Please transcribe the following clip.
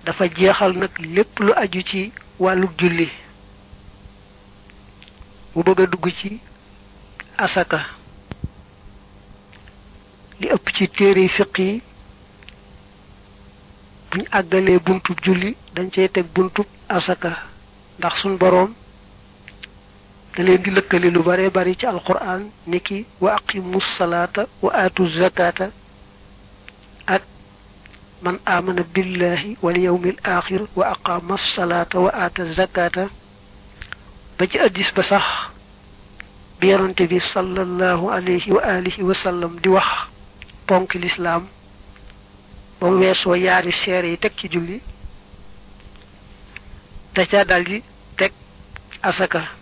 dafa jeexal nag lépp lu aju ci wàllu julli mu bëgg a dugg ci asaka li ëpp ci téere fiq yi buñ àggalee buntub julli dañ cey teg buntub asaka ndax suñ boroom da leen di lëkkale lu bare bari ci alquran niki wa aqimu salaata wa aatu zakata ak man amana billahi wal yawmil axir wa aqama salaata wa aata zakata ba ci addis ba sax bi yonante bi sallallahu alayhi wa alihi wa sallam di wax ponk lislaam ba mu weesoo yaari seere yi teg ci julli da ca daldi teg asaka